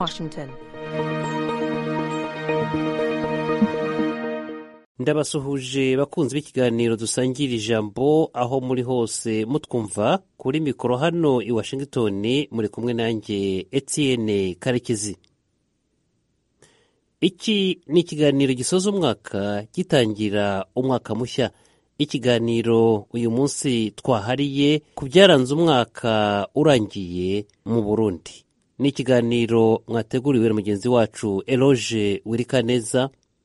Washington. ndabasuhuje bakunzi b'ikiganiro dusangira ijambo aho muri hose mutwumva kuri mikoro hano i washington muri kumwe nanjye etienne karekezi iki ni ikiganiro gisoza umwaka gitangira umwaka mushya ikiganiro uyu munsi twahariye ku byaranze umwaka urangiye mu burundi ni ikiganiro mwateguriwe na mugenzi wacu eloge wirikaneza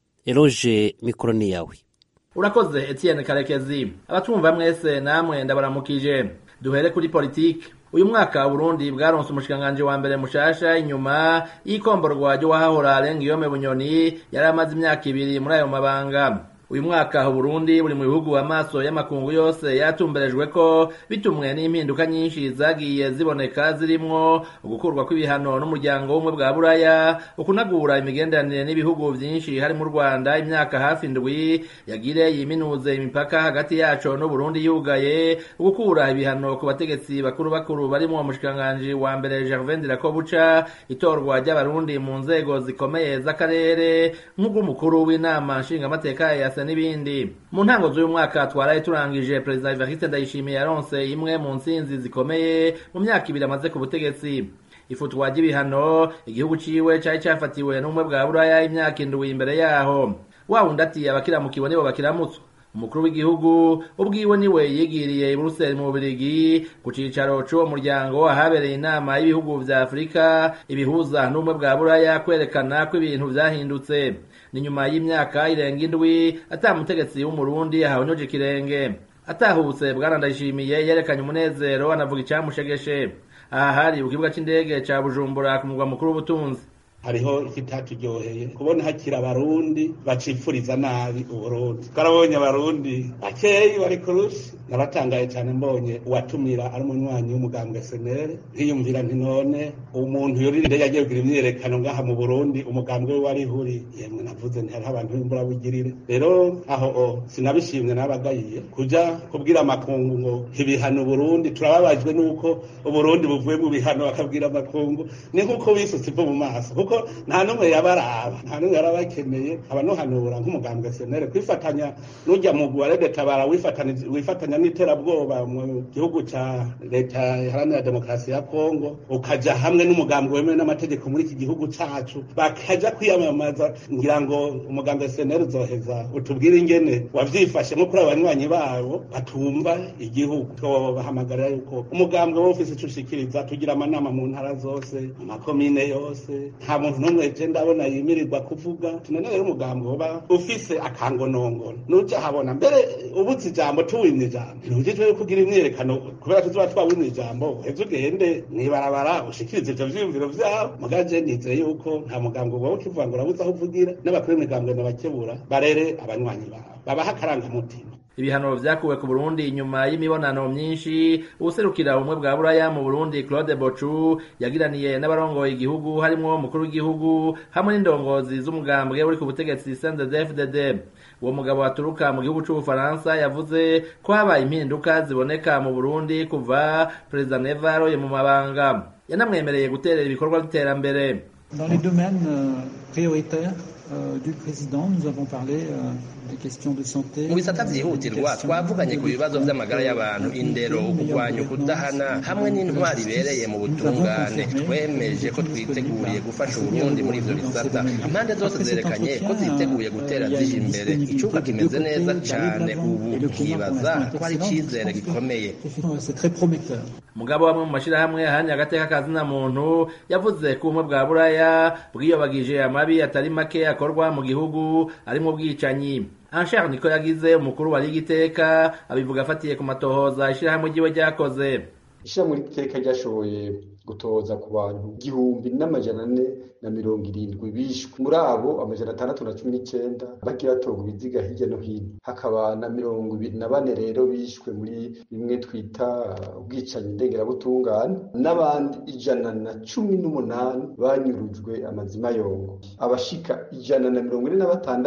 eloge mikoro ni yawe urakoze etienne karekezi abatumva mwese namwe ndabaramukije duhere kuri politiki uyu mwaka burundi bwaronse umushikiranganji wa mbere mushasha inyuma y'ikomborwa ry'uwahahora Guillaume bunyoni yari amaze imyaka ibiri muri ayo mabanga uyu mwaka Burundi buri mu bihugu amaso y'amakungu yose yatumberejwe ko bitumwe n'impinduka nyinshi zagiye ziboneka zirimwo ugukurwa kw'ibihano n'umuryango w'ubumwe bwa buraya ukunagura imigenderanire n'ibihugu vyinshi harimo u Rwanda imyaka hafi indwi yagire yiminuze imipaka hagati yaco n'Uburundi yugaye ugukura ibihano ku bategetsi bakuru bakuru barimo umushikiranganji wa mbere Gervais Ndirakobuca itorwa ry'abarundi mu nzego zikomeye z'akarere nk'ubw'umukuru w'inama nshingamateka ya byose n'ibindi mu ntango z'uyu mwaka twaraye turangije perezida Evariste Ndayishimiye yaronse imwe mu ntsinzi zikomeye mu myaka ibiri amaze ku butegetsi ifutwa ry'ibihano igihugu ciwe cari cafatiwe n'ubumwe bwa buraya imyaka indwi imbere yaho wa wundi ati abakiramukiwe nibo bakiramutswa umukuru w'igihugu ubwiwe niwe yigiriye i Buruseli mu Bubiligi ku cicaro c'uwo muryango ahabereye inama y'ibihugu vya Afurika ibihuza n'ubumwe bwa buraya kwerekana ko ibintu vyahindutse ni nyuma y'imyaka irenga indwi ata mutegetsi w'umurundi ahawonyoje ikirenge atahutse bwana ndayishimiye yerekanye umunezero anavuga icamushegeshe aha hari ku kibuga c'indege ca bujumbura ku mugwa mukuru w'ubutunzi hariho ikitatujyoheye kubona hakiri abarundi bacipfuriza nabi uburundi twarabonye abarundi bakeyi bari kurushi naratangaye cyane mbonye uwatumira ari umunywanyi w'umugambwe senere nkiyumvira nti none umuntu yoririnde yagiye kugira imyiyerekano ngaha mu burundi umugambwe we wari huri yemwe navuze nti hariho abantu b'imburabugirire rero aho o sinabishimwe nabagayiye kuja kubwira amakungu ngo ibihano burundi turababajwe n'uko uburundi buvuye mu bihano bakabwira amakungu ni nk'uko bisutse ivu mu maso kuko nta n'umwe yabaraba nta n'umwe yarabakeneye abanuhanura nk'umugambwe senere kwifatanya n'ujya mu guwarede tabara wifatanya n'iterabwoba mu gihugu ca leta iharanira demokarasi ya kongo ukaja hamwe n'umugambwe wemewe n'amategeko muri iki gihugu cacu bakaja kwiyamamaza ngira ngo umugambwe senere uzoheza utubwire ingene wavyifashemo kuri abanywanyi babo batumva igihugu twobahamagarira yuko umugambwe wo ufise ico ushikiriza tugira amanama mu ntara zose mu makomine yose nta muntu n'umwe je ndabona yimirirwa kuvuga tunene rero umugambi uba ufise akangonongono nuja habona mbere ubuze ijambo tuwimye ijambo ntujejwe kugira imyerekano kubera tuzoba twawimye ijambo heze ugende mwibarabara ushikirize ivyo vyiyumviro vyabo mugaje nizeye yuko nta mugambi uba ukivuga ngo urabuze aho uvugira n'abakuru b'imigambwe nabakebura barere abanywanyi babo babaha akarangamutima ibihano vyakuwe ku Burundi inyuma y'imibonano myinshi userukira ubumwe bwa buraya mu Burundi Claude Bochu yagiraniye n'abarongoye igihugu harimwo umukuru w'igihugu hamwe n'indongozi z'umugambwe uri ku butegetsi CNDD-FDD uwo mugabo aturuka mu gihugu c'ubufaransa yavuze ko habaye impinduka ziboneka mu Burundi kuva Perezida Neva aroye mu mabanga yanamwemereye guterera ibikorwa by'iterambere Dans les domaines euh, prioritaires euh, du président, nous avons parlé euh, des questions de santé. mu bisata vyihutirwa twavuganye ku bibazo vy'amagara y'abantu indero ukugwanya ukudahana hamwe n'intwari ibereye mu butungane twemeje ko twiteguriye gufasha uburundi muri ivyo bisata impande zose zerekanye ko ziteguye gutera zija imbere icuka kimeze neza cane ubu ukibaza ko ari icizere gikomeye C'est très prometteur. mugabo bamwe mu mashirahamwe ahanye agateka kazina muntu yavuze ko ubumwe bwa buraya bwiyobagije amabi atari make akorwa mu gihugu arimo ubwicanyi Anshar niko yagize umukuru wa Liga Iteka abivuga afatiye ku matohoza ishirahamwe ryiwe ryakoze ishyirahamwe ry'iteka ryashoboye gutoza ku bantu igihumbi n'amajana ane na mirongo irindwi bishwe muri abo amajana atandatu na cumi n'icenda bagiye batorwa ibiziga hirya no hino hakaba na mirongo ibiri na bane rero bishwe muri bimwe twita ubwicanyi ndengerabutungane n'abandi ijana na cumi n'umunani banyurujwe amazima yongo abashika ijana na mirongo ine na batandatu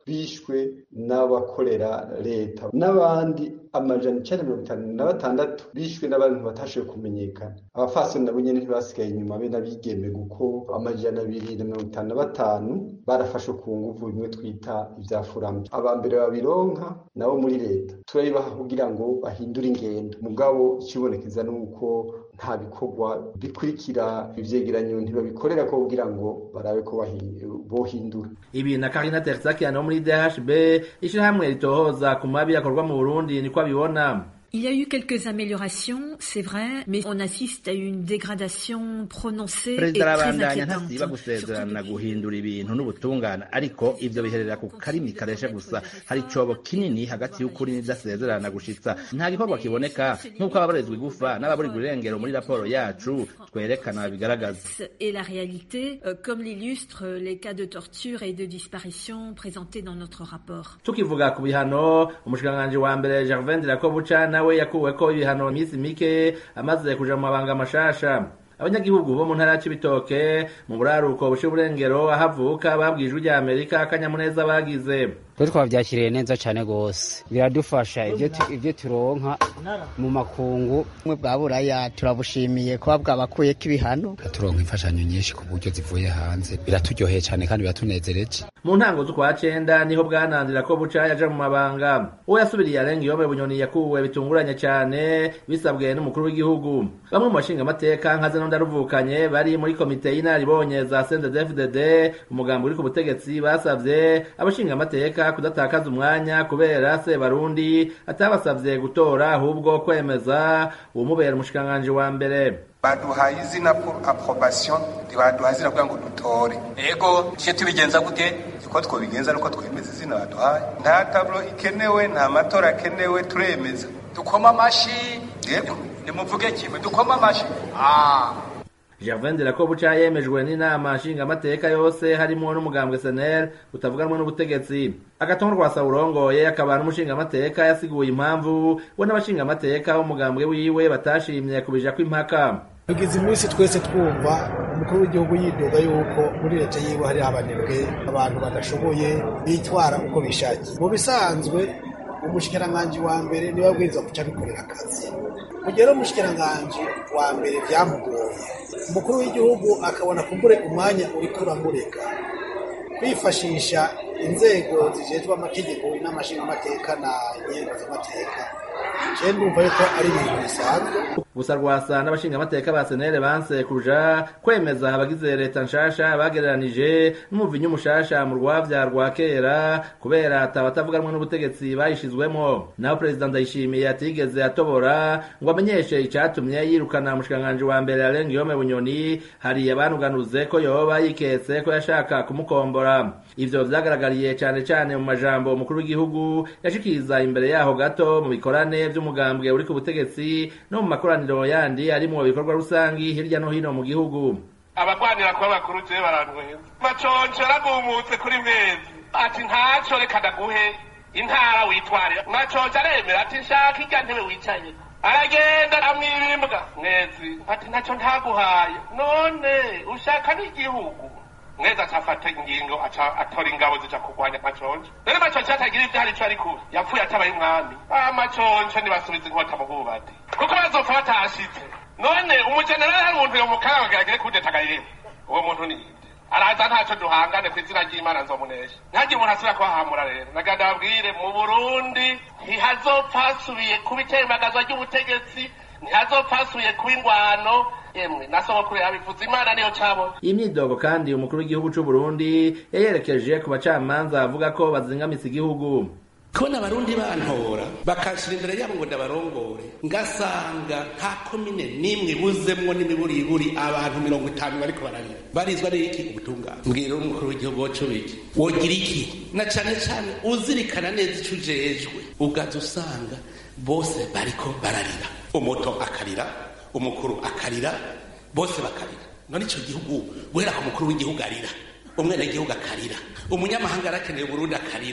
bishwe n'abakorera leta n'abandi amajana icenda mirongo itanu na batandatu bishwe n'abantu batashoboye kumenyekana abafasoni nabo nyene ntibasigaye inyuma be n'abigeme kuko amajana abiri na mirongo itanu na batanu barafashwe ku nguvu bimwe twita ivya furambi aba mbere babironka nabo muri leta turabibaha kugira ngo bahindure ingendo mugabo ikibonekeza nuko nta bikorwa bikurikira ivyegeranyo ntibabikorera ko kugira ngo barabe ko bohindura ibi na Karina Tersakian wo muri DHB ishirahamwe ritohoza ku mabi akorwa mu Burundi niko abibona Il y a eu quelques améliorations, c'est vrai, mais on assiste à une dégradation prononcée et perezida très arabandanya inquiétante. ntasiba gusezerana guhindura ibintu n'ubutungane ariko ivyo biherera ku karimi kareshe gusa hari icobo kinini hagati y'ukuri n'idasezerana gushitsa nta gikorwa kiboneka nk'uko ababarizwa igufa n'ababurirwa irengero muri raporo yacu twerekana bigaragaza Et la réalité, euh, comme l'illustrent les cas de torture et de disparition présentés dans notre rapport. tukivuga ku bihano umushikiranganji wa mbere Gervain Dirakobuca nawe yakuweko ibihano iminsi mike amaze kuja mu mabanga mashasha abanyagihugu bo mu ntara ya Cibitoke mu buraruko bushe uburengero aho avuka babwijwe rya Amerika akanyamuneza bagize twe twabyakiriye neza cyane rwose biradufasha ibyo tu- ibyo turonka mu makungu ubumwe bwa buraya turabushimiye kuba bwabakuyeko ibihano turonka imfashanyo nyinshi ku buryo zivuye hanze biraturyoheye cyane kandi biratunezereje mu ntango z'ukwa cenda niho bwanandira ko buca yaja mu mabanga uwo yasubiriye arenga iyome bunyoni yakuwe bitunguranye cane bisabwe n'umukuru w'igihugu bamwe mu bashinga amateka nka zeno ndaruvukanye bari muri komite y'inaribonye za CNDD-FDD umugambi uri ku butegetsi basavye abashinga amateka kudatakaza umwanya kubera se barundi atabasavye gutora ahubwo kwemeza uwumubera umushikiranganji wa mbere baduhaye izina pour approbation ntibaduhaye izina kugira ngo dutore ego tuje tubigenza gute uko twobigenza nuko twemeza izina baduhaye nta tablo ikenewe nta matora akenewe turemeza dukoma amashi yego nimuvuge kimwe dukoma amashi ah Gervain Dirakobuca yemejwe n'inama nshingamateka yose harimo n'umugambwe SNL utavuganwa n'ubutegetsi agatongo rwa Saurongoye akaba n'umushingamateka yasiguye impamvu we n'abashingamateka b'umugambwe wiwe batashimye kubija kw'impaka tugize iminsi twese twumva umukuru w'igihugu yidoga yuko muri leta yiwe hari abanebwe abantu badashoboye bitwara uko bishakiye mu bisanzwe umushikiranganji wa mbere niwe abwiriza guca abikorera akazi mu gihe rero umushikiranganji wa mbere byamugoye umukuru w'igihugu akabona kumbure umwanya uriko uramureka kwifashisha inzego zijejwe amategeko n'amashingamateka na inyengo z'amateka je ndumva yuko ari ibintu bisanzwe gusa rwasa n'abashingamateka ba senere banse kuja kwemeza abagize leta nshasha bagereranije n'umuvinyu mushasha mu rwavya rwa kera kubera atabatavuganwa n'ubutegetsi bayishizwemo naho perezida ndayishimiye atigeze atobora ngo amenyeshe icatumye yirukana umushikiranganji wa mbere arenga iyome bunyoni hari abanuganuze ko yoba yiketse ko yashaka kumukombora ivyo vyagaragariye cane cane mu majambo umukuru w'igihugu yashikiriza imbere yaho gato mu bikorane vy'umugambwe uri ku butegetsi no mu makoraniro yandi ari mu bikorwa rusangi hirya no hino mu gihugu abagwanira kuba bakuru je barantweza maconco yaragumutse kuri mwezi ati ntaco reka ndaguhe intara witwarira maconco aremera ati nshaka irya ntebe wicaye aragenda amwibimbwa mwezi ati ntaco ntaguhaye none ushaka n'igihugu mwezi acafata ingingo aca atora ingabo zija kurwanya maconco rero maconco atagira ivyo hari ico ari kuba yapfuye atabaye umwami amaconco nibasubiza inkota mu bubati kuko bazopfa batashitse none umujenerali hari umuntu yomukara bageragere kudetagayire uwo muntu ni inde araza ntaco duhangane ku izina ry'imana nzomunesha ntagire umuntu asubira kuhahamura rero naganda babwire mu burundi ntihazopfa hasubiye kuba itembagazwa ry'ubutegetsi ntihazopfa hasubiye kuba ingwano yemwe nasogokuru yabivuze imana niyo cabona iyi myidogo kandi umukuru w'igihugu c'u Burundi yayerekeje ku bacamanza avuga ko bazingamitse igihugu kubona abarundi bantora bakashira imbere yabo ngo ndabarongore ngasanga nta komine n'imwe ibuzemwo n'imiburiburi abantu mirongo itanu bariko bararira barizwa n'iki ubutungane mbwira umukuru w'igihugu wacu biki wogira iki na cane cane uzirikana neza ico ujejwe ugaza usanga bose bariko bararira umuto akarira umukuru akarira bose bakarira none ico gihugu guhera ku mukuru w'igihugu arira umwenegihugu akarira umunyamahanga arakeneye uburundi akarira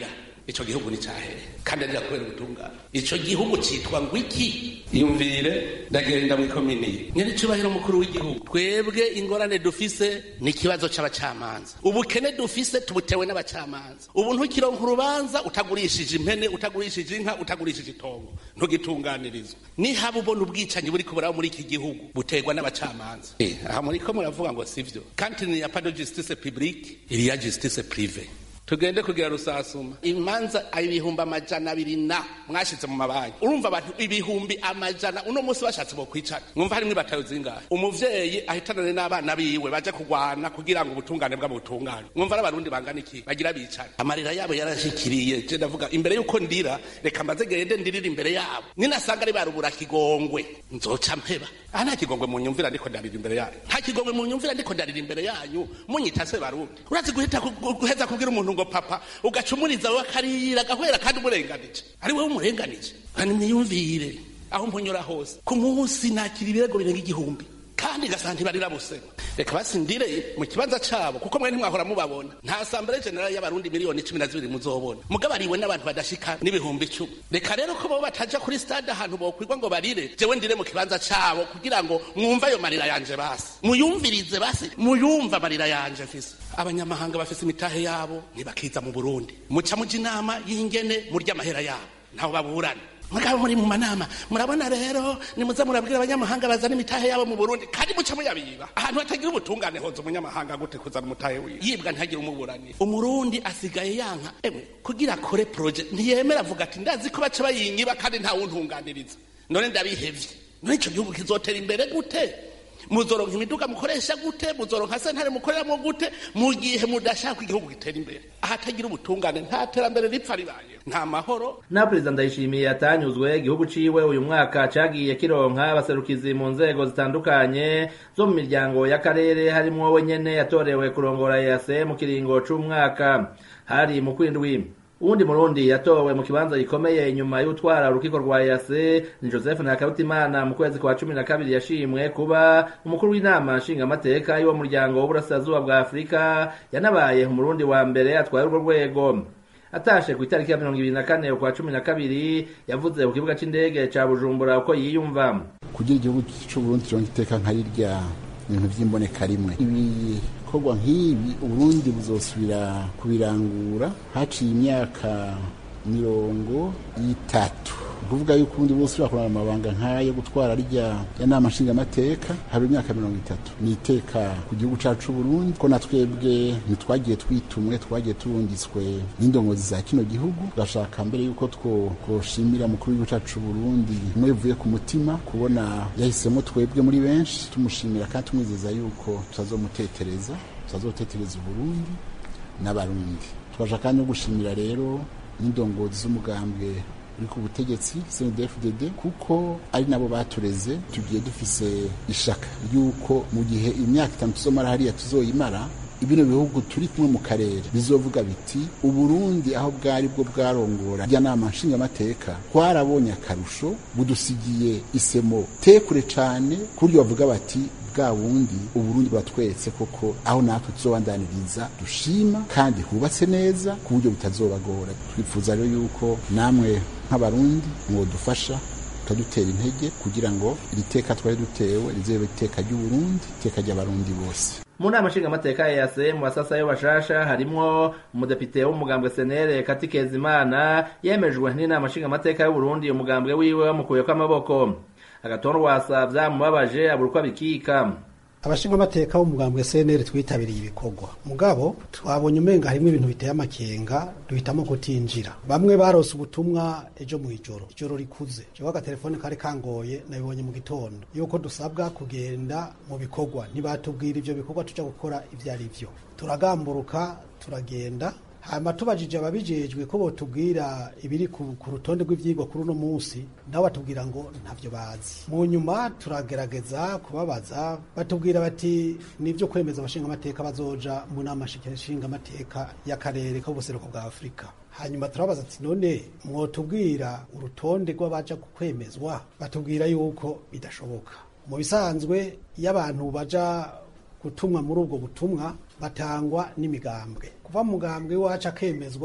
ico gihugu ni cahere kandi arira kubera ubutungane ico gihugu citwa ngo iki yumvire ndagenda mw'ikomini nyiricubahiro mukuru w'igihugu twebwe ingorane dufise ni ikibazo c'abacamanza ubukene dufise tubutewe n'abacamanza ubu ntukironka urubanza utagurishije impene utagurishije inka utagurishije itongo ntugitunganirizwa nihaba ubona ubwicanyi buri kuburaho muri iki gihugu buterwa n'abacamanza eh, aha muriko muravuga ngo sivyo kandi ni ya pas de justice publique il y a justice privée tugende kugira rusasuma imanza ibihumbi amajana abiri na mwashize mu mabanki urumva abantu ibihumbi amajana uno munsi bashatse bo kwicana mwumva harimwo ibatayo zingahe umuvyeyi ahitanane n'abana biwe baje kurwana kugira ngo ubutungane bwabo butungane mwumva ari abarundi bangana iki bagira bicana amarira yabo yarashikiriye je ndavuga imbere yuko ndira reka mbaze gende ndirira imbere yabo ninasanga ari barubura kigongwe nzoca mpeba aha nta kigongwe mu nyumvira ndiko ndarira imbere yanyu nta kigongwe mu nyumvira ndiko ndarira imbere yanyu munyita se barundi urazi guhita ku- guheza kubwira umuntu ngo papa ugacumuriza we akarira agahwera kandi umurenganije ari wowe umurenganije kandi mwiyumvire aho mpunyura hose ku munsi nakira ibirego birenga igihumbi kandi gasanga ntibarira busema reka basindire mu kibanza cabo kuko mwe ntimwahora mubabona nta asambere generali y'abarundi miliyoni cumi na zibiri muzobona mugabariwe n'abantu badashika n'ibihumbi icumi reka rero ko bo bataja kuri stade ahantu bokwirwa ngo barire jewe ndire mu kibanza cabo kugira ngo mwumve ayo marira yanje basi muyumvirize basi muyumve amarira yanje mfise abanyamahanga bafise imitahe yabo ntibakiza mu burundi muca muja inama y'ingene murya amahera yabo ntaho baburana mugabo muri mu manama murabona rero nimuze murabwira abanyamahanga bazana imitahe yabo mu burundi kandi muca muyabiba ahantu hatagira ubutungane hoza umunyamahanga gute kuzana umutahe wiwe yibwa ntihagire umuburanira umurundi asigaye yanka emwe kugira akore proje ntiyemera avuga ati ndazi ko baca bayinyiba kandi ntawuntunganiriza none ndabihevye none ico gihugu kizotera imbere gute muzoronka imiduga mukoresha gute muzoronka sentare mukoreramo gute mu gihe mudashaka igihugu gitera imbere ahatagira ubutungane nta terambere ripfa ribaye nta mahoro na perezida ndayishimiye atanyuzwe igihugu ciwe uyu mwaka cagiye kironka abaserukizi mu nzego zitandukanye zo mu miryango y'akarere harimwo we nyene yatorewe kurongora EAC mu kiringo c'umwaka hari mu kwindwi uwundi murundi yatowe mu kibanza gikomeye inyuma y'utwara urukiko rwa EAC ni Joseph Ntakarutimana mu kwezi kwa cumi na kabiri yashimwe kuba umukuru w'inama nshingamateka y'uwo muryango w'uburasirazuba bwa Afurika yanabaye umurundi wa mbere atwaye urwo rwego atashe ku itariki ya mirongo ibiri na kane ukwa cumi na kabiri yavuze ku kibuga c'indege ca bujumbura uko yiyumva kugira igihugu c'uburundi kironka iteka nka rirya ibintu vy'imboneka rimwe ibikorwa nk'ibi uburundi buzosubira kubirangura haciye imyaka mirongo itatu kuvuga yuko ubundi buzosubira kurana amabanga nk'ayo gutwara rya ya nama nshingamateka haba imyaka mirongo itatu ni iteka ku gihugu cacu Burundi ko na twebwe ntitwagiye twitumwe twagiye turungitswe n'indongozi za kino gihugu turashaka mbere yuko two twoshimira mukuru w'igihugu cacu Burundi mwe bivuye ku mutima kubona yahisemo twebwe muri benshi tumushimira kandi tumwizeza yuko tutazomutetereza tutazotetereza Uburundi n'abarundi twaje kandi no gushimira rero n'indongozi z'umugambwe uri ku butegetsi CNDD-FDD kuko ari nabo batureze tugiye dufise ishaka ry'uko mu gihe imyaka itanu tuzomara hariya tuzoyimara ibino bihugu turi kumwe mu karere bizovuga biti uburundi aho bwari bwo bwarongora rya nama nshingamateka twarabonye akarusho budusigiye isemo tekure cane ku buryo bavuga bati bwa bundi uburundi batweretse koko aho natwe tuzobandaniriza dushima kandi hubatse neza ku buryo bitazobagora twifuza rero yuko namwe nk'abarundi mwodufasha tukadutera intege kugira ngo iri teka twari dutewe rizobe iteka ry'uburundi iteka ry'abarundi bose mu nama nshingamateka ya EAC mu basasayo bashasha harimwo umudepite w'umugambwe senere kati kezimana yemejwe n'inama nshingamateka y'uburundi umugambwe wiwe wamukuyeko amaboko agatorwasa vyamubabaje abura uko abikika abashingamateka b'umugambwe CNL twitabiriye ibikorwa mugabo twabonye umenga harimo ibintu biteye amakenga duhitamo kutinjira bamwe barose ubutumwa ejo mu ijoro ijoro rikuze jewe agatelefone kari kangoye nabibonye mu gitondo yuko dusabwa kugenda mu bikorwa ntibatubwira ivyo bikorwa tuja gukora ivyo ari vyo turagamburuka turagenda hanyuma tubajije ababijejwe ko botubwira ibiri ku, ku rutonde rw'ivyigwa kuri uno munsi nabo batubwira ngo ntavyo bazi mu nyuma turagerageza kubabaza batubwira bati nivyo kwemeza abashingamateka bazoja mu nama nshingamateka y'akarere k'ubuseruko bwa afurika hanyuma turabaza ati none mwotubwira urutonde rw'abaja kwemezwa batubwira yuko bidashoboka mu bisanzwe iyo abantu baja gutumwa muri ubwo butumwa batangwa n'imigambwe kuva mu mugambwe wacu akemezwa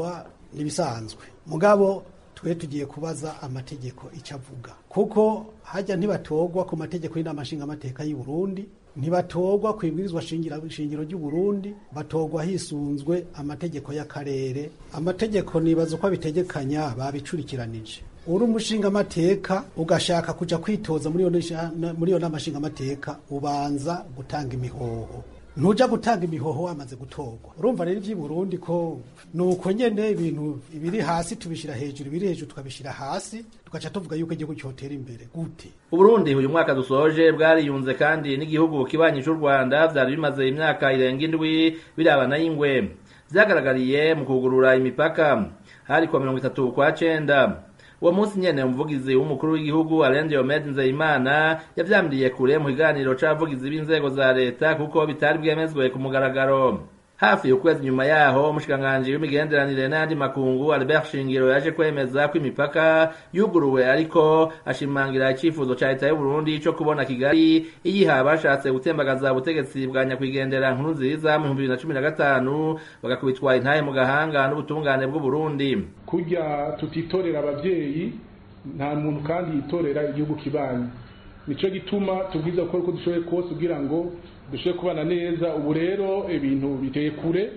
nibisanzwe mugabo twe tugiye kubaza amategeko icyo avuga kuko hajya ntibatorwa ku mategeko y'inama nshingamateka y'u Burundi ntibatorwa ku ibwirizwa shingiro ry'u Burundi batorwa hisunzwe amategeko y'akarere amategeko nibaza uko abitegekanya babicurikiranije uri umushingamateka ugashaka kuja kwitoza muri iyo nama nshingamateka ubanza gutanga imihoho ntuja gutanga imihoho wamaze gutorwa urumva rero iby'i Burundi ko nuko nyene ibintu ibiri hasi tubishira hejuru ibiri hejuru tukabishira hasi tugaca tuvuga yuko igihugu cyotera imbere gute Uburundi uyu mwaka dusoje bwariyunze kandi n'igihugu kibanyi cy'u Rwanda vyari bimaze imyaka irenga indwi birabana y'ingwe vyagaragariye mu kugurura imipaka hari kwa mirongo itatu kwa cenda uwo munsi nyene umuvugizi w'umukuru w'igihugu Alain Diomede Nzeyimana yavyamiriye kure mu kiganiro c'abavugizi b'inzego za leta kuko bitari bwemezwe ku mugaragaro hafi ukwezi nyuma yaho umushikiranganji w'imigenderanire n'ayandi makungu Albert Shingiro yaje kwemeza ko imipaka yuguruwe ariko ashimangira icifuzo ca leta y'u Burundi co kubona Kigali iyiha bashatse gutembagaza ubutegetsi bwa nyakwigendera nkuru nziza mu 2015 bagakubitwa intaye mu gahanga n'ubutungane bw'u Burundi kurya tutitorera abavyeyi nta muntu kandi yitorera igihugu kibanyi nico gituma tubwiza gukora uko dushoboye kose kugira ngo dushobore kubana neza ubu rero ibintu biteye kure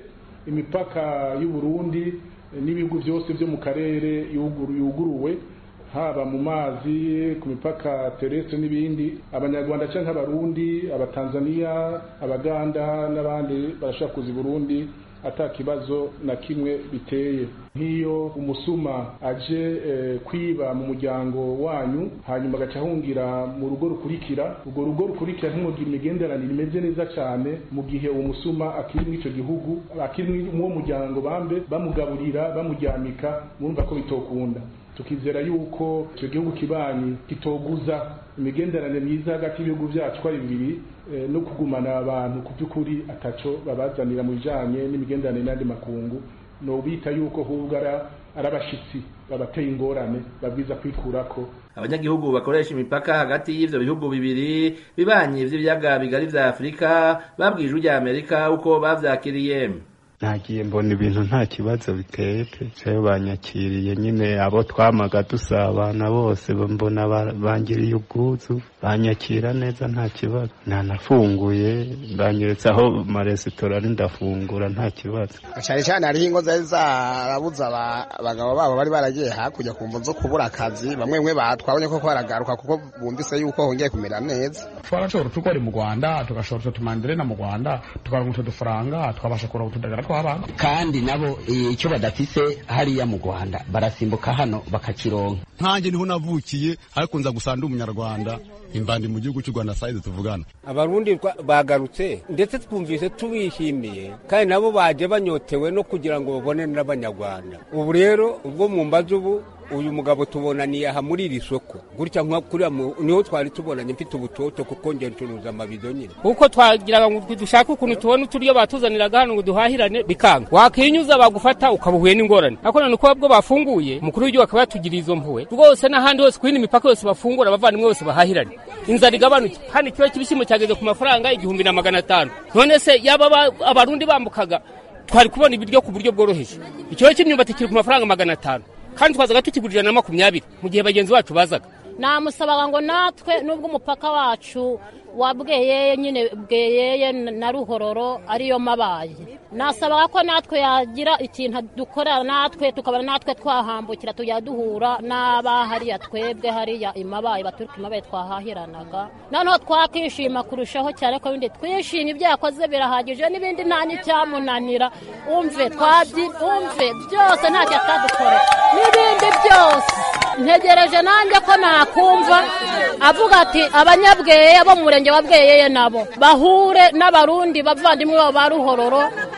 imipaka y'u Burundi n'ibihugu byose byo mu karere yuguruwe haba mu mazi ku mipaka terrestre n'ibindi abanyarwanda cyangwa abarundi abatanzania abaganda n'abandi barashaka kuza i burundi ata kibazo na kimwe biteye nk'iyo umusuma aje eh, kwiba mu muryango wanyu hanyuma agaca ahungira mu rugo rukurikira urwo rugo rukurikira ntimugire imigenderanire imeze neza cyane mu gihe uwo musuma akiri muri icyo gihugu akiri muri uwo muryango bambe bamugaburira bamuryamika murumva ko bitokunda tukizera yuko icyo gihugu kibanyi kitoguza imigenderanire myiza hagati y'ibihugu byacu ari bibiri no kugumana abantu ku by'ukuri ataco babazanira mu bijanye n'imigenderanire n'andi makungu no bita yuko hubwo ari abashitsi babateye ingorane babwiza kwikurako abanyagihugu bakoresha imipaka hagati y'ivyo bihugu bibiri bibanyi vy'ibiyaga bigari vya afurika babwije urya amerika uko bavyakiriye nagiye mbona ibintu nta kibazo biteye pe cyayo banyakiriye nyine abo twamaga dusabana bose mbona bangiriye ubwuzu banyakira neza nta kibazo ntanafunguye banyeretse aho maresitora ari ndafungura nta kibazo cyane cyane hariho ingo zari zarabuze abagabo babo bari baragiye hakurya ku mvu zo kubura akazi bamwe bamwe twabonye ko baragaruka kuko bumvise yuko hongeye kumera neza twarashobora tukora mu rwanda tugashobora utumanderena mu rwanda tukaronka udufaranga twabasha kuronka utudagara tw'abana kandi nabo icyo badafise hariya mu rwanda barasimbuka hano bakakironka nkanjye niho navukiye ariko nza gusanga umunyarwanda imbandi mu gihugu cy'u rwanda sayizi tuvugana abarundi bagarutse ndetse twumvise tubishimiye kandi nabo baje banyotewe no kugira ngo babone n'abanyarwanda ubu rero ubwo mu mbazi ubu uyu mugabo tubonaniye aha muri iri soko gutya nka kuriya niho twari tubonanye mfite ubutoto kuko ngiye ncuruza amabido nyine kuko twagiraga ngo dushake ukuntu tubona uturyo batuzaniraga hano ngo duhahirane bikanga wakinyuza bagufata ukaba uhuye n'ingorane ariko none uko bwo bafunguye umukuru w'igihugu akaba yatugiriye izo mpuwe rwose n'ahandi hose ku yindi mipaka yose bafungura abavandimwe bose bahahirane inzara igabanuke hano ikiba cy'ibishyimbo cyageze ku mafaranga igihumbi na magana atanu none se yaba abarundi bambukaga twari kubona ibiryo ku buryo bworoheje ikiro cy'imyumbati kiri ku mafaranga magana atanu kandi twazaga tukigurira na makumyabiri mu gihe bagenzi bacu bazaga namusabaga ngo natwe nubwo umupaka wacu wa bweyeye nyine bweyeye na ruhororo ariyo mabaye nasabaga ko natwe yagira ikintu dukorera natwe tukabona natwe twahambukira tujya duhura n'aba hariya twebwe hariya imabaye baturuka imabaye twahahiranaga noneho twakishima kurushaho cyane ko bindi twishimye ibyo yakoze birahagije n'ibindi nta n'icyamunanira umve twabyi umve byose ntacyo atadukore n'ibindi byose ntegereje nanjye ko nakumva avuga ati abanyabweye bo mu murenge wa bweyeye nabo bahure n'abarundi bavandimwe babo ba ruhororo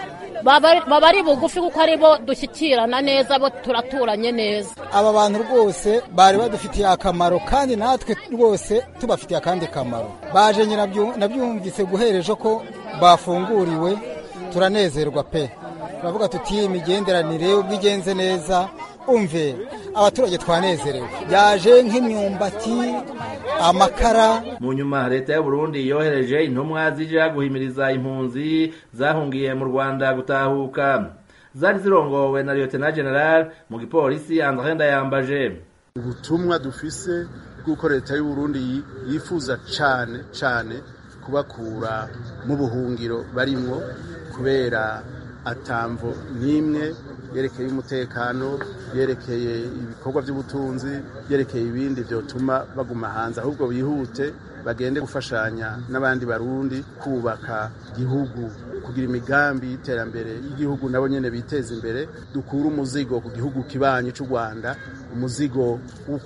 baba ari bugufi kuko ari bo dushyikirana neza bo turaturanye neza aba bantu rwose bari badufitiye akamaro kandi natwe rwose tubafitiye akandi kamaro baje nabyumvise guhera ejo ko bafunguriwe turanezerwa pe turavuga tuti imigenderanire ubwo igenze neza umve abaturage twanezerewe byaje nk'imyumbati amakara mu nyuma leta y'u Burundi yohereje intumwa zija guhimiriza impunzi zahungiye mu Rwanda gutahuka zari zirongowe na lieutenant general mu gipolisi André Ndayambaje ubutumwa dufise bw'uko leta y'u Burundi yifuza cane cane kubakura mu buhungiro barimwo kubera atamvo n'imwe yerekeye umutekano yerekeye ibikorwa by'ubutunzi yerekeye ibindi byotuma baguma hanze ahubwo bihute bagende gufashanya n'abandi barundi kubaka igihugu kugira imigambi y'iterambere y'igihugu nabo nyene biteza imbere dukura umuzigo ku gihugu kibanyi c'u Rwanda umuzigo wo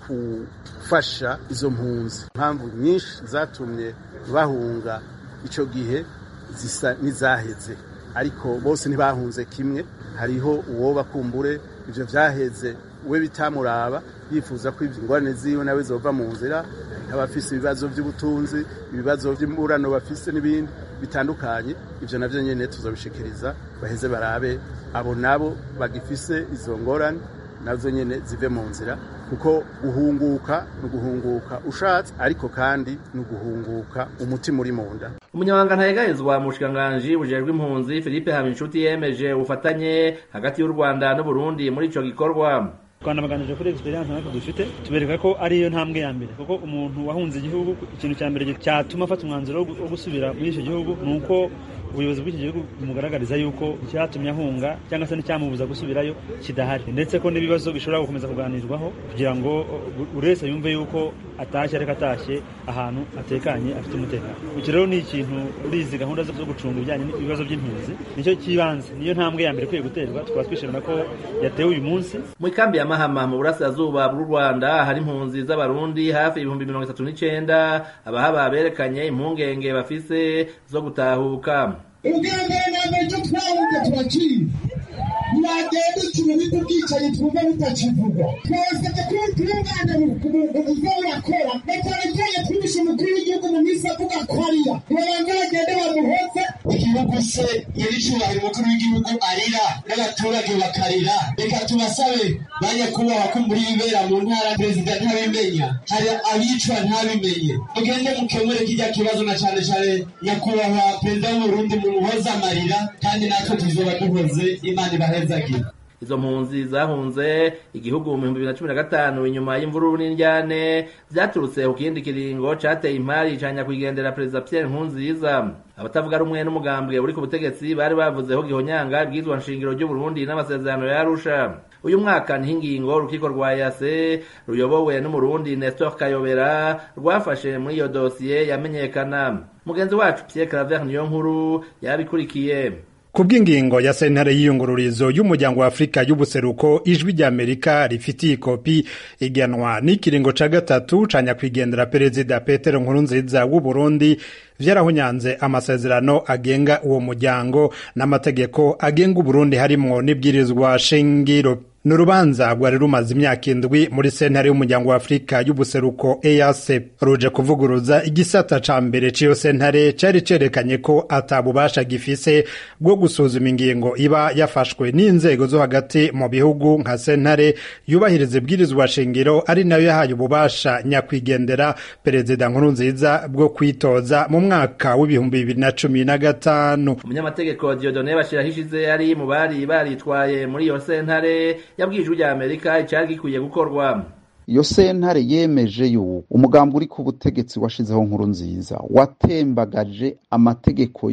gufasha izo mpunzi impamvu nyinshi zatumye bahunga ico gihe zisa n'izaheze ariko bose ntibahunze kimwe hariho uwo bakumbure ivyo vyaheze we bitamuraba yifuza ko ingorane ziwe nawe zova mu nzira abafise ibibazo by'ubutunzi ibibazo by'imburano bafise n'ibindi bitandukanye ivyo navyo nyene tuzobishikiriza baheze barabe abo nabo bagifise izo ngorane nazo nyene zive mu nzira kuko guhunguka ni uguhunguka ushatse ariko kandi ni uguhunguka umutima uri mu nda umunyamabanga ntayegayezwa mu bushikiranganji bujejwe impunzi philippe habinshuti yemeje ubufatanye hagati y'u rwanda n'uburundi muri ico gikorwa twanabaganije kuri experience natwe dufite tubereka ko ariyo ntambwe ya mbere kuko umuntu wahunze igihugu ikintu cya mbere cyatuma afata umwanzuro wo gusubira muri icyo gihugu ni uko ubuyobozi bw'iki gihugu bumugaragariza yuko icyatumye ahunga cyangwa se n'icyamubuza gusubirayo kidahari ndetse ko n'ibibazo bishobora gukomeza kuganirwaho kugira ngo buri wese yumve yuko atashye ariko atashye ahantu atekanye afite umutekano iki rero ni ikintu muri izi gahunda zo gucunga ibijyanye n'ibibazo by'impunzi nicyo cy'ibanze niyo ntambwe ya mbere ikwiye guterwa tukaba twishimira ko yatewe uyu munsi mu ikambi ya mahama mu burasirazuba bw'u rwanda hari impunzi z'abarundi hafi ibihumbi mirongo itatu n'icenda abahaba berekanye impungenge bafise zo gutahuka ubwa mbere na mbere icyo twahunze turakizi ntibagenda ikintu bw'ubwicanyi twumva butakivugwa twasabye ko ubutungane buza burakora na cyane cyane twibishe umukuru w'igihugu mu minsi avuga ko ariya babanza bagende bamuhoze igihugu se nyir'icyubahiro umukuru w'igihugu arira n'abaturage bakarira reka tubasabe ba nyakubahwa ko muri bibera mu ntara perezida ntabimenya hari abicwa ntabimenye mugende mukemure kijya kibazo na cyane cyane nyakubahwa perezida w'uburundi mumuhoze amarira kandi natwe tuzoba duhoze imana ibahezagira izo mpunzi zahunze igihugu mu bihumbi bibiri na cumi na gatanu inyuma y'imvururu n'indyane vyaturutse ku kindi kiringo cateye impari ca nyakwigendera perezida pierre nkurunziza abatavuga rumwe n'umugambwe uri ku butegetsi bari bavuzeho gihonyanga ibwirizwa nshingiro ry'uburundi n'amasezerano ya arusha uyu mwaka niho ingingo urukiko rwa yase ruyobowe n'umurundi nestor kayobera rwafashe muri iyo dosiye yamenyekana mugenzi wacu pierre claver niyo nkuru yabikurikiye kubw'ingingo ya sentare y'iyungururizo y'umuryango wa afurika y'ubuseruko ijwi ry'amerika rifitiye ikopi iganwa n'ikiringo ca gatatu ca nyakwigendera perezida petero nkurunziza w'uburundi vyarahunyanze amasezerano agenga uwo muryango n'amategeko agenga uburundi harimwo n'ibwirizwa shingiro ni urubanza rwari rumaze imyaka indwi muri sentare y'umuryango wa afurika y'ubuseruko ease ruje kuvuguruza igisata ca mbere c'iyo sentare cari cerekanye ko atabubasha gifise bwo gusuzuma ingingo iba yafashwe n'inzego zo hagati mu bihugu nka sentare yubahiriza ibwirizwa shingiro ari nayo yahaye ububasha nyakwigendera perezida nkurunziza bwo kwitoza mu mwaka w'ibihumbi bibiri na cumi na gatanu umunyamategeko diodone bashirahishize ari mu bari baritwaye muri iyo sentare yabwiye ijwi rya amerika icyari gikwiye gukorwa iyo sentare yemeje yuko umugambi uri ku butegetsi washizeho nkuru nziza watembagaje amategeko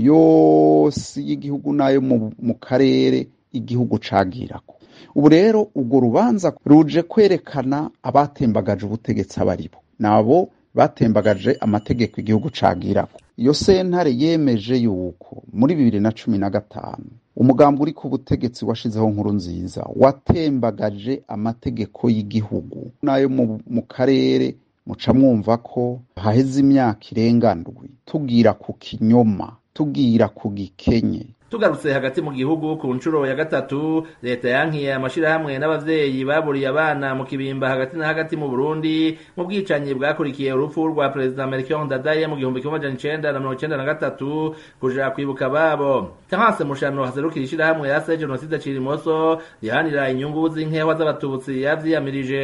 yose y'igihugu n'ayo mu karere igihugu cagirako ubu rero urwo rubanza ruje kwerekana abatembagaje ubutegetsi abaribo nabo batembagaje amategeko igihugu cagirako iyo sentare yemeje yuko muri bibiri na cumi na gatanu umugambi uri ku butegetsi washizeho nkuru nziza watembagaje amategeko y'igihugu n'ayo mu karere muca mwumva ko haheze imyaka irenga ndwi tubwira ku kinyoma tubwira ku gikenye tugarutse hagati mu gihugu ku nshuro ya gatatu leta yankiye amashirahamwe n'abavyeyi baburiye abana mu kibimba hagati na hagati mu burundi mu bwicanyi bwakurikiye urupfu rwa perezida melchior ndadaye mu gihumbi kimwe amajana icenda na mirongo icenda na gatatu kuja kwibuka babo terence mushano haserukira ishirahamwe yase jenoside cirimoso rihanira inyungu z'inkehwa z'abatutsi yavyiyamirije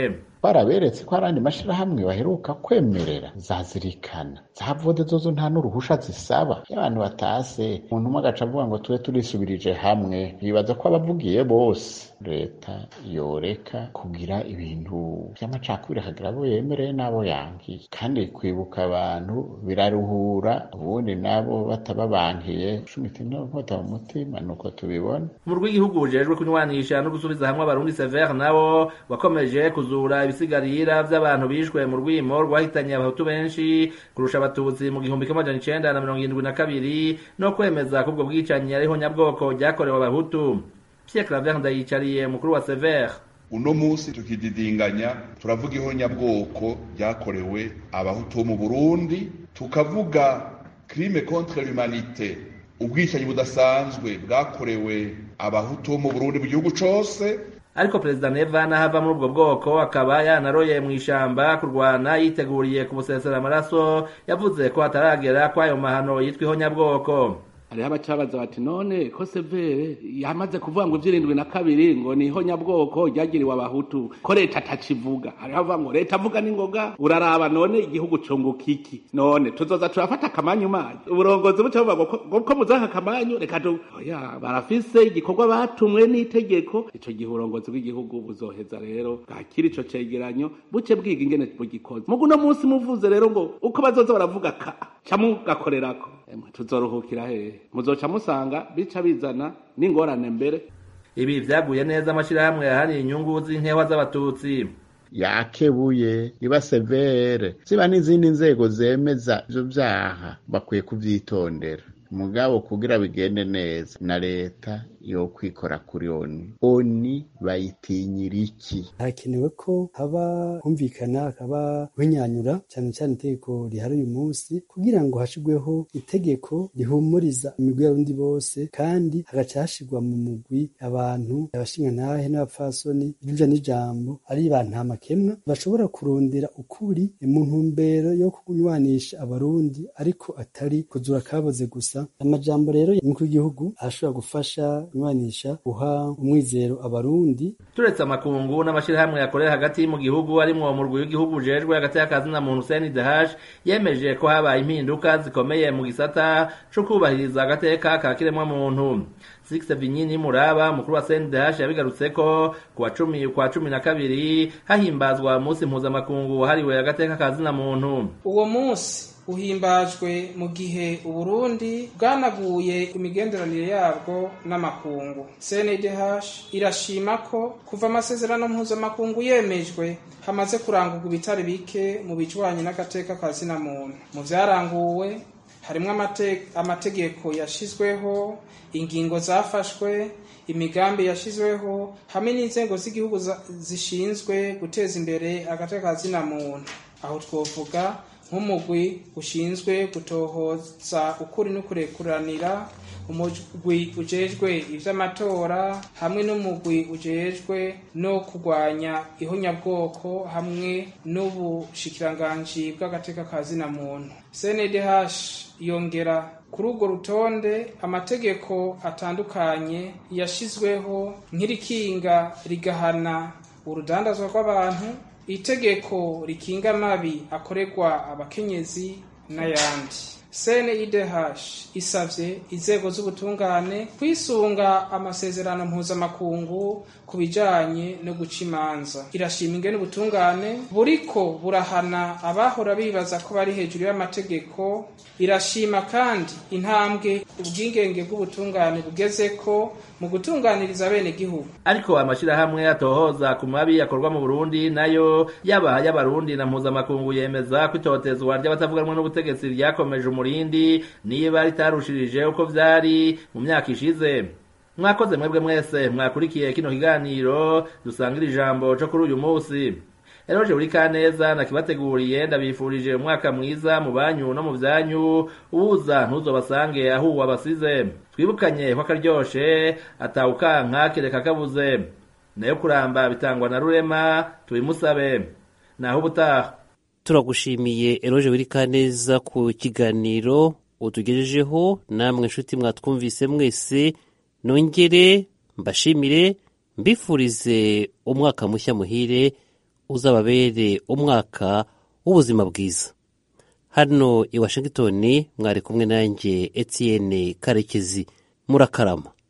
baraberetse ko hari andi mashirahamwe baheruka kwemerera zazirikana za vode zozo nta n'uruhusha zisaba iyo abantu batase umuntu umwe agaca avuga ngo tube turisubirije hamwe bibaza ko abavugiye bose leta yoreka kugira ibintu by'amacakubiri akagira abo yemereye n'abo yankiye kandi kwibuka abantu biraruhura ubundi nabo batababankiye shumita inkota mu mutima nuko tubibona umurwi w'igihugu ujejwe kunywanisha no gusubiza hamwe abarundi severe nabo wakomeje kuzura ibisigarira vy'abantu bishwe mu rwimo rwahitanye abahutu benshi kurusha abatutsi mu gihumbi kimwe amajana icenda na mirongo irindwi na kabiri no kwemeza ko ubwo bwicanyi ariho nyabwoko ryakorewe abahutu Pierre Claver ndayicariye mukuru wa Sever uno munsi tukididinganya turavuga ihonyabwoko ryakorewe abahutu bo mu Burundi tukavuga crime contre l'humanité ubwicanyi budasanzwe bwakorewe abahutu bo mu Burundi mu gihugu cose ariko perezida neva n'ahava muri ubwo bwoko akaba yanaroye mu ishamba kurwana yiteguriye kumusesera amaraso yavuze ko hataragera kw'ayo mahano yitwa ihonyabwoko hariho abacabaza bati none ko severe yamaze kuvuga ngo ivy'irindwi na kabiri ngo ni ihonyabwoko ryagiriwe abahutu ko leta atakivuga hariho avuga ngo leta avuga n'ingoga uraraba none igihugu cunguka iki none tuzoza turafata akamanyu manyu uburongozi buca buvuga ngo ko muzaha akamanyu reka tu oya barafise igikorwa batumwe n'itegeko ico gihe uburongozi bw'igihugu buzoheza rero bwakira ico cegeranyo buce bwiga ingene bugikoze mugu uno munsi muvuze rero ngo uko bazoza baravuga ka ca mugakorerako tuzoruhukira hehe muzoca musanga bica bizana n'ingorane mbere ibi vyaguye neza amashirahamwe yahaniye inyungu z'inkewa z'abatutsi yakebuye iba severe ziba n'izindi nzego zemeza ivyo vyaha bakwiye kuvyitondera mugabo kugira bigende neza na leta yo kwikora kuri oni oni bayitinyira iki harakenewe ko haba humvikana hakaba winyanyura cyane cyane itegeko rihari uyu munsi kugira ngo hashirweho itegeko rihumuriza imigwi y'abarundi bose kandi hagaca hashirwa mu mugwi abantu abashingantahe n'abapfasoni iruja n'ijambo ari bantamakemwa bashobora kurondera ukuri mu ntumbero yo kunywanisha abarundi ariko atari kuzura kaboze gusa amajambo rero y'umukuru w'igihugu ashobora gufasha kunywanisha guha umwizero abarundi turetse amakungu n'amashirahamwe yakorera hagati mu gihugu arimwo umurwi w'igihugu ujejwe hagati y'akazina muntu CNDH yemeje ko habaye impinduka zikomeye mu gisata co kubahiriza agateka ka kiremwa muntu Six Vinyini Muraba mukuru wa CNDH yabigarutseko ku wa cumi kwa cumi na kabiri hahimbazwa umunsi mpuzamakungu wahariwe agateka kazina muntu uwo munsi uhimbajwe mu gihe uburundi bwanaguye imigenderanire yabwo n'amakungu cndh irashima ko kuva amasezerano mpuzamakungu yemejwe hamaze kurangurwa ibitari bike mu bijwanye n'agateka ka zina muntu mu vyaranguwe harimwo amategeko yashizweho ingingo zafashwe imigambi yashizweho hamwe n'inzego z'igihugu zishinzwe guteza imbere agateka ka zina muntu aho twovuga nk'umugwi ushinzwe gutohoza ukuri no kurekuranira umugwi ujejwe ivy'amatora hamwe n'umugwi ujejwe no kurwanya ihonyabwoko hamwe n'ubushikiranganji bw'agateka ka zina muntu cndh yongera kuri urwo rutonde amategeko atandukanye yashizweho nk'irikinga rigahana urudandazwa rw'abantu itegeko rikinga amabi akorerwa abakenyezi n'ayandi cnidh isavye inzego z'ubutungane kwisunga amasezerano mpuzamakungu ku bijanye no guca imanza irashima ingene ubutungane buriko burahana abahora bibaza ko bari hejuru y'amategeko irashima kandi intambwe ubwigenge bw'ubutungane bugezeko mu gutunganiriza bene gihugu ariko amashirahamwe atohoza ku mabi akorwa mu Burundi nayo yaba y'abarundi na mpuzamakungu yemeza ko itotezwa ry'abatavuganwa n'ubutegetsi ryakomeje umurindi niba ritarushirije uko vyari mu myaka ishize mwakoze mwebwe mwese mwakurikiye kino kiganiro dusangira ijambo co kuri uyu munsi eroje buri kaneza nakibateguriye ndabifurije umwaka mwiza mu banyu no mu vyanyu uza ntuzobasange aho wabasize twibukanye ko akaryoshe atawukanka kereka kabuze nayo kuramba bitangwa na rurema tubimusabe naho ubutaha turagushimiye eroje buri kaneza ku kiganiro utugejejeho namwe nshuti mwatwumvise mwese nongere mbashimire mbifurize umwaka mushya muhire uzababere umwaka w'ubuzima bwiza hano i washington mwari kumwe nanjye etienne karekezi murakarama